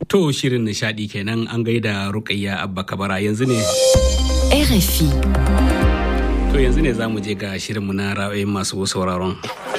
To shirin nishadi kenan an gaida Rukayya Abba Kabara yanzu ne. RFI. To yanzu ne za mu je ga shirinmu na ra'ayin masu sauraron.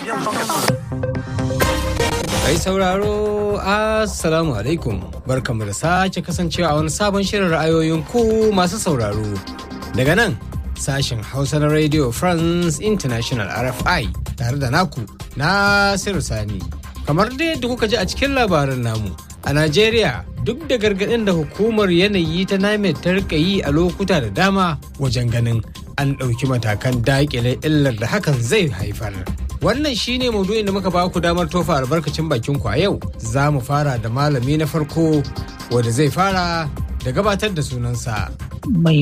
Kai sauraro Assalamu alaikum barkamu da sake kasancewa a wani sabon shirin ra'ayoyin ku masu sauraro. Daga nan sashen Hausa na Radio France International RFI tare da naku Nasiru Sani. Kamar dai yadda kuka ji a cikin labarin namu a Najeriya duk da gargaɗin da hukumar yanayi ta NIMET ta rika yi a lokuta da dama wajen ganin an ɗauki matakan daƙile illar da hakan zai haifar. Wannan shine maudu'in da muka ba ku damar tofa albarkacin bakin ku a yau. Za mu fara da malami na farko wanda zai fara da gabatar da sunansa. Mai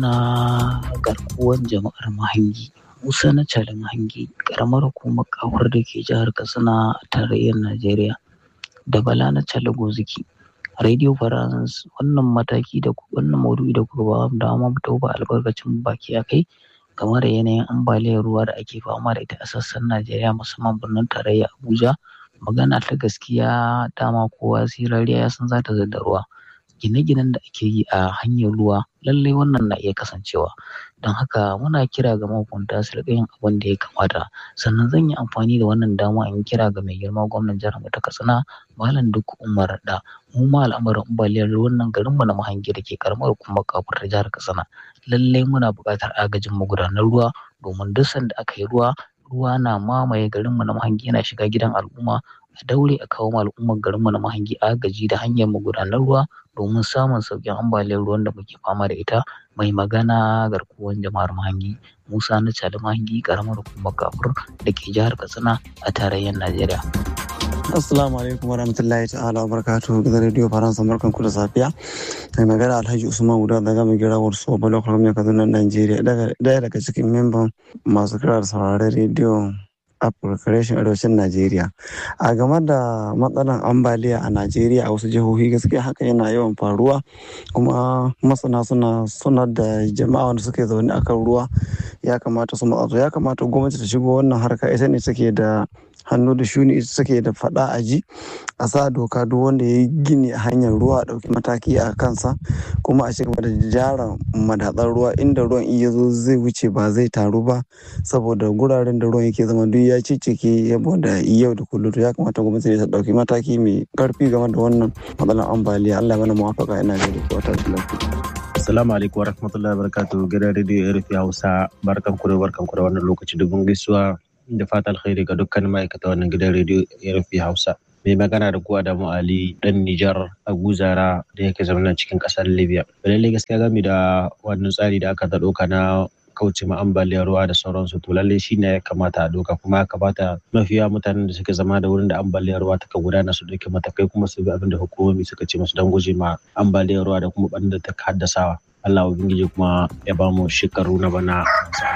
magana garkuwan jama'ar Mahangi. Musa na Cali Mahangi, ƙaramar hukumar kawar da ke jihar Katsina a tarayyar Najeriya. Da Bala na Cali Goziki. Radio France wannan mataki da wannan maudu'i da kuka ba mu dama mu tauba albarkacin baki a kai game da yanayin ambaliyar ruwa da ake fama da ita a sassan Najeriya musamman birnin tarayya Abuja magana ta gaskiya dama kowa sirariya ya san za ta da ruwa gine-ginen da ake yi a hanyar ruwa lallai wannan na iya kasancewa don haka muna kira ga mahukunta su riƙa yin abin da ya kamata sannan zan yi amfani da wannan dama in kira ga mai girma gwamnan jihar mu ta Katsina Malam Duk Umar da mu ma al'amarin ambaliyar ruwan nan garin mu na Mahangi da ke karamar hukumar kafur ta jihar Katsina lallai muna buƙatar agajin magudanar ruwa domin duk sanda aka yi ruwa ruwa na mamaye garin mu na Mahangi yana shiga gidan al'umma a daure a kawo al'ummar garin mu na Mahangi agaji da hanyar magudanar ruwa domin samun sauƙin ambaliyar ruwan da muke fama da ita mai magana garkuwan jama'ar Mahangi Musa na Cali Mahangi karamar hukumar kafur da ke jihar Katsina a tarayyar Najeriya. Assalamu alaikum wa rahmatullahi ta'ala wa barakatuhu gidan rediyo Faransa barkan ku da safiya. Mai magana Alhaji Usman Uda daga mai gira wasu Bala Kwalmiya Kaduna Najeriya daya daga cikin memban masu kira da sauraron rediyo Afirka Arewacin Najeriya. A game da matsalar ambaliya a Najeriya a wasu jihohi gaskiya haka yana yawan faruwa kuma masana suna sanar da jama'a wanda suke zaune akan ruwa ya kamata su matsa ya kamata gwamnati ta shigo wannan harka ita ne take da hannu da shuni suke da fada a ji a sa doka duk wanda ya yi gini a hanyar ruwa a ɗauki mataki a kansa kuma a cigaba da jara madatsar ruwa inda ruwan iya zo zai wuce ba zai taru ba saboda guraren da ruwan yake zama duk ya cicike saboda yau da kullum ya kamata gwamnati ta ɗauki mataki mai karfi game da wannan matsalar ambaliya Allah mana muwafaka ina da wata lafiya. Assalamu alaikum wa rahmatullahi wa barakatuhu gidan rediyo RFI Hausa barkan ku da barkan ku da wannan lokaci dubun gaisuwa da fata alkhairi ga dukkan ma'aikata wannan gidan rediyo RFI Hausa. Mai magana da kuwa Adamu Ali dan Nijar a Guzara da yake zama cikin kasar Libya. Lallai gaskiya game da wannan tsari da aka ɗauka na kauce ma ambaliyar ruwa da sauransu to lallai shi ne ya kamata a doka kuma ya kamata mafiya mutanen da suke zama da wurin da ambaliyar ruwa ta gudana su ɗauki matakai kuma su bi abin da hukumomi suka ce musu don guje ma ambaliyar ruwa da kuma ɓannin da ta haddasawa. Allah ubangiji kuma ya ba mu shekaru na bana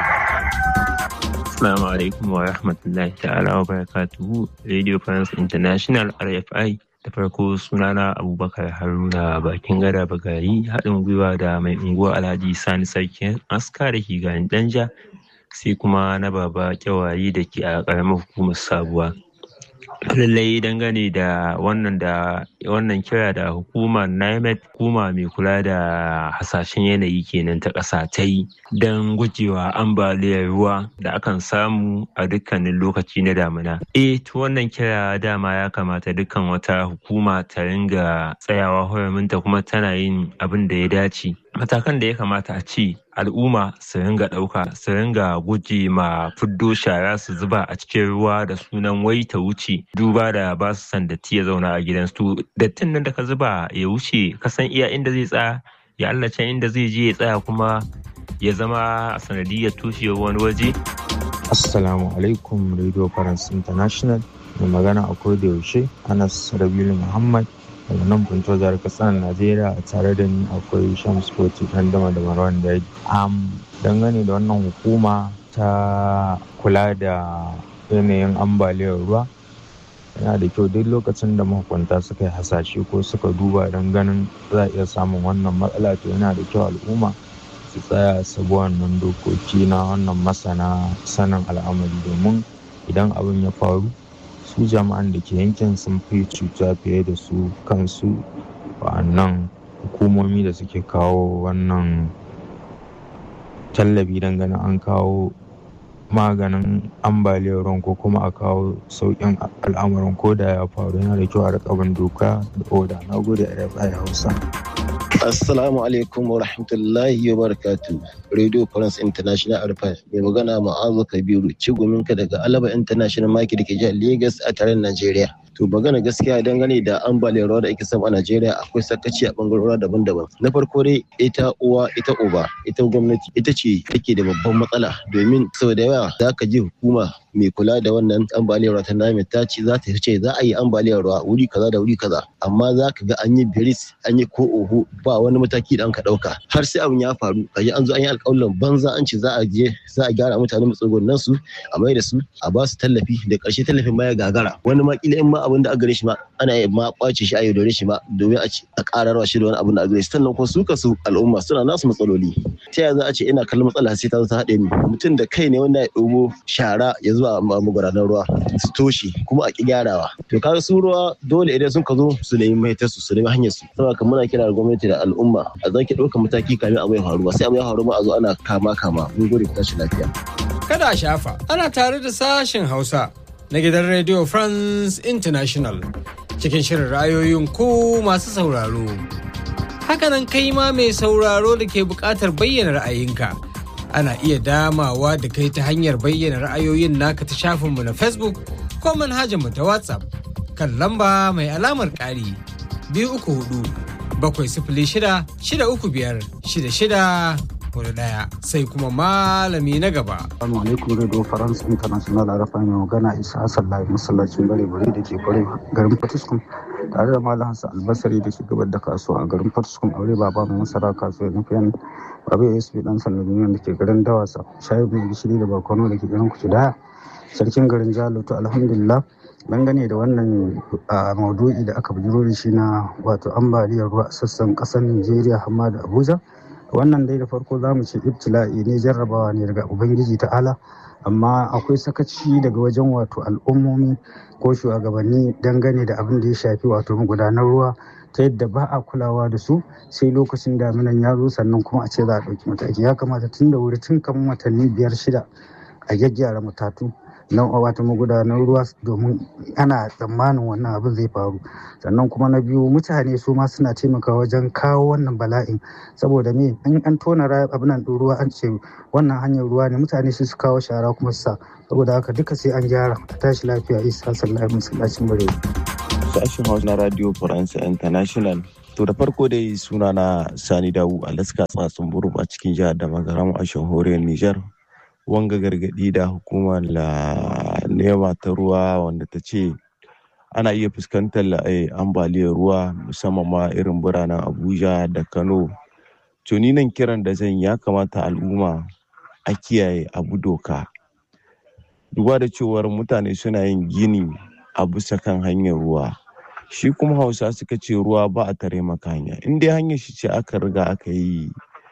Assalamu alaikum wa rahmatullahi ta'ala wa barakatuhu Radio France International RFI da farko sunana Abubakar Haruna bakin gada bagari haɗin gwiwa da mai unguwa Alhaji Sani Sarkin aska da ke garin Danja sai kuma na baba kyawayi da ke a ƙaramar hukumar sabuwa. lallai dangane da wannan da wannan kira da hukumar NIMET hukuma mai kula da hasashen yanayi kenan ta ƙasa ta yi don gujewa ambaliyar ruwa da akan samu a dukkanin lokaci na damina. Eh to wannan kira dama ya kamata dukkan wata hukuma ta ringa tsayawa horaminta kuma tana yin abin da ya dace. Matakan da ya kamata a ce al'umma su ringa ɗauka su ringa guje ma fiddo shara su zuba a cikin ruwa da sunan wai ta wuce duba da ba su san datti ya zauna a gidansu to dattin nan da ka zuba ya wuce ka san iya inda zai tsaya ya Allah can inda zai je ya tsaya kuma ya zama a sanadiyar tushewar wani waje Assalamu alaikum Radio France International mai magana a da yaushe Anas Rabilu Muhammad daga nan Punto jihar Katsina Najeriya tare da ni akwai Shams Koti dan dama da Marwan Daji. Am dangane da wannan hukuma ta kula da yanayin ambaliyar ruwa yana da kyau duk lokacin da mahukunta suka yi hasashe ko suka duba don ganin za a iya samun wannan matsala to yana da kyau al'umma su tsaya su bi wannan dokoki na wannan masana sanin al'amari domin idan abin ya faru su jama'an da ke yankin sun fi cuta fiye da su kansu wa'annan hukumomi da suke kawo wannan tallafi dangane an kawo maganin ambaliyar ruwan ko kuma a kawo sauƙin al'amuran ko da ya faru yana da kyau a riƙa bin doka da oda na gode a rfi hausa Assalamu alaikum wa rahmatullahi wa barakatu. Radio France International Arfa mai magana ma'azu Kabiru ciguminka daga Alaba International Market da ke jihar Lagos a taron Najeriya. To magana gaskiya dangane da ambaliyar ruwa da ake samu a Najeriya akwai sakaci a bangarora daban-daban. Na farko dai ita uwa ita uba ita gwamnati ita ce take da babban matsala domin sau da yawa za ka ji hukuma mai kula da wannan ambaliyar ruwa ta nami ta ce za ta ce za a yi ambaliyar ruwa wuri kaza da wuri kaza amma za ka ga an yi biris an yi ko oho ba wani mataki da an ka dauka har sai abin ya faru kaji an zo an yi alƙawarin banza an ce za a je za a gyara mutane matsugunan su a mai da su a ba su tallafi da ƙarshe tallafin ma ya gagara wani ma kila in ma abin da aka gare shi ma ana yi ma kwace shi a yaudare shi ma domin a a ƙararwa shi da wani abin da aka gare shi sannan kuma su kasu al'umma suna nasu matsaloli ta yaya za a ce ina kallon matsala sai ta zo ta haɗe ni mutum da kai ne wanda ya ɗobo shara ya zuwa magudanar ruwa su toshe kuma a ƙi gyarawa to kaga su ruwa dole idan sun ka zo su nemi mahitar su su nemi hanyar su saboda kan muna kira da gwamnati da al'umma a zaki ɗaukar mataki kamin abu ya faru ba sai abu ya faru ba a zo ana kama kama mun gode ku tashi lafiya Kada a shafa, ana tare da sashen Hausa na gidan Radio France International cikin shirin ra'ayoyin ku masu sauraro. Hakanan kai ma mai sauraro da ke buƙatar bayyana ra'ayinka. Ana iya damawa da kai ta hanyar bayyana ra'ayoyin naka ta shafinmu na Facebook ko manhajarmu ta WhatsApp kan lamba mai alamar ƙari biyu uku hudu bakwai sifili shida shida uku biyar shida shida hudu ɗaya sai kuma malami na gaba. Assalamu alaikum Radio France International Arafa mai magana Isa Hassan Lai masallacin bare bare da ke kware garin Fatiskum tare da Malam Hassan Albasari da ke gabar da kasuwa a garin Fatiskum aure baba mai masara kasuwa na fiyan Baba ASP dan sanda duniya da ke garin Dawasa shayi mai gishiri da barkono da ke garin Kucudaya sarkin garin Jalo to alhamdulillah dangane da wannan maudu'i da aka bujiro da shi na wato ambaliyar ruwa a sassan kasar Nigeria hamma da Abuja wannan dai da farko za mu ce ibtila'i ne jarrabawa ne daga ubangiji ta'ala amma akwai sakaci daga wajen wato al'ummomi ko shugabanni dangane da abin da ya shafi wato magudanar ruwa ta yadda ba a kulawa da su sai lokacin daminan ya zo sannan kuma a ce za a ɗauki mataki ya kamata tun da wuri tun kamar watanni biyar shida a gyaggyara matatu na wata magudanar ruwa domin ana tsammanin wannan abin zai faru sannan kuma na biyu mutane su ma suna taimakawa wajen kawo wannan bala'in saboda me in an tona abin nan ruwa an ce wannan hanyar ruwa ne mutane su su kawo shara kuma su sa saboda haka duka sai an gyara a tashi lafiya isa sallallahu masallacin bare sashen hausa na radio france international to da farko dai suna na sani dawu alaska tsatsun burum a cikin jihar da magaram a shahoriyar niger wanga gargadi da hukumar la nema ta ruwa wanda ta ce ana iya fuskantar ambaliyar ruwa musamman ma irin biranen abuja da kano to ni nan kiran da zan ya kamata al'umma a kiyaye abu doka duba da cewar mutane suna yin gini a bisa kan hanyar ruwa shi kuma hausa suka ce ruwa ba a tare maka hanya in dai hanyar shi ce aka riga aka yi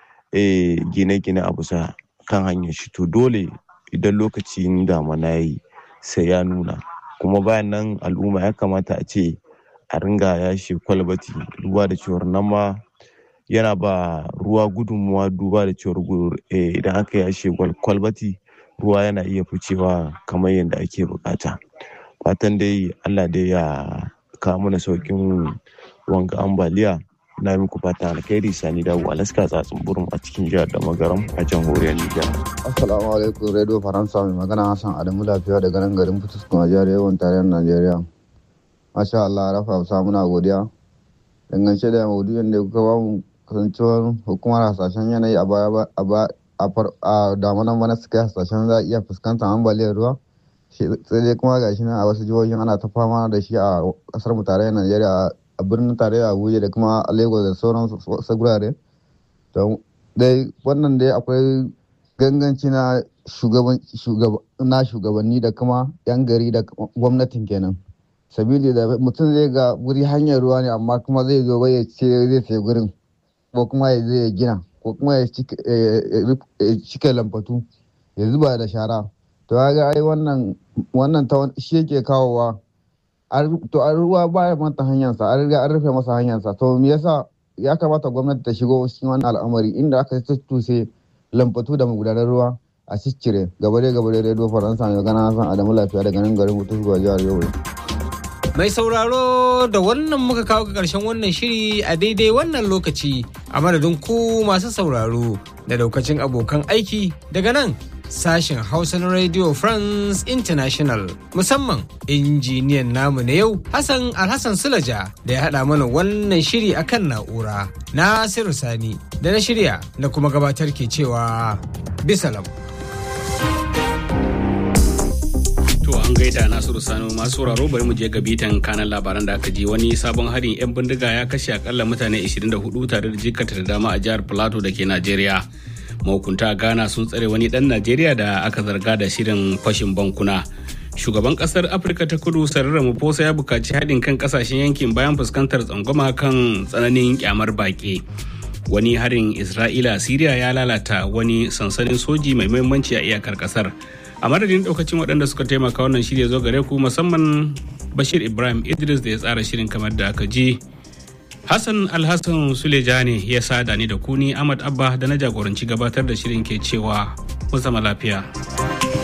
gine-gine a bisa kan hanyar shi to dole idan lokacin damana ya yi sai ya nuna kuma bayan nan al'umma ya kamata a ce a ringa yashe kwalbati duba da cewar nan ma yana ba ruwa gudunmuwa duba da cewar idan aka yashe kwalbati ruwa yana iya ficewa kamar yadda ake bukata fatan dai allah dai ya kawo mana saukin wanga ambaliya na muku fata alkhairi sani dawo alaska tsatsin burin a cikin jihar da magaram a jamhuriyar nijar assalamu alaikum radio faransa mai magana hassan adamu lafiya daga nan garin fituskun a jihar yawan tarayyar najeriya masha allah rafa hausa muna godiya dangance da maudu'in da kuka bamu kasancewar hukumar hasashen yanayi a baya a damanan bana suka yi hasashen za a iya fuskantar ambaliyar ruwa sai dai kuma gashi nan a wasu jihohin ana ta fama da shi a kasar mu tarayyar najeriya a birnin tarayya abuja da kuma lagos da sauran gurare don dai wannan dai akwai ganganci na shugabanni da kuma yan gari da gwamnatin kenan sabili da mutum zai ga wuri hanyar ruwa ne amma kuma zai zo bai ce zai sai gurin ko kuma ya zai gina ko kuma ya cika lambatu ya zuba da shara to ga ai wannan wannan shi yake kawowa to a ruwa baya manta hanyarsa an riga an rufe masa hanyarsa to me yasa ya kamata gwamnati ta shigo cikin wani al'amari inda aka tuttuse lambatu da magudanar ruwa a ciccire gabare gabare radio faransa mai gana san adamu lafiya daga nan garin mutu zuwa jihar yobe Mai sauraro da wannan muka kawo ga ƙarshen wannan shiri a daidai wannan lokaci a madadin ku masu sauraro da daukacin abokan aiki daga nan sashen Hausa na Radio France International musamman injiniyan namu na yau Hassan Alhassan Sulaja da ya haɗa mana wannan shiri akan na'ura. Nasiru Sani da na shirya na kuma gabatar ke cewa bisalam. To an gaida Nasiru Sani masu sauraro bari mu je ga bitan kanan labaran da aka ji wani sabon harin 'yan bindiga ya kashe akalla mutane 24 tare da jikata da dama a jihar Plateau da ke Najeriya. Mahukunta Ghana sun tsare wani dan Najeriya da aka zarga da shirin fashin bankuna. Shugaban kasar Afirka ta kudu Sarara Maposa ya bukaci haɗin kan kasashen yankin bayan fuskantar tsangwama kan tsananin kyamar baƙi. Wani harin Isra'ila Siriya ya lalata wani sansanin soji mai muhimmanci a iyakar kasar. a madadin daukacin waɗanda suka taimaka wannan shirya zo gare ku musamman bashir ibrahim idris da ya tsara shirin kamar da aka ji hassan alhassan sulejani ya sada ni da kuni ahmad abba da na jagoranci gabatar da shirin ke cewa mu zama lafiya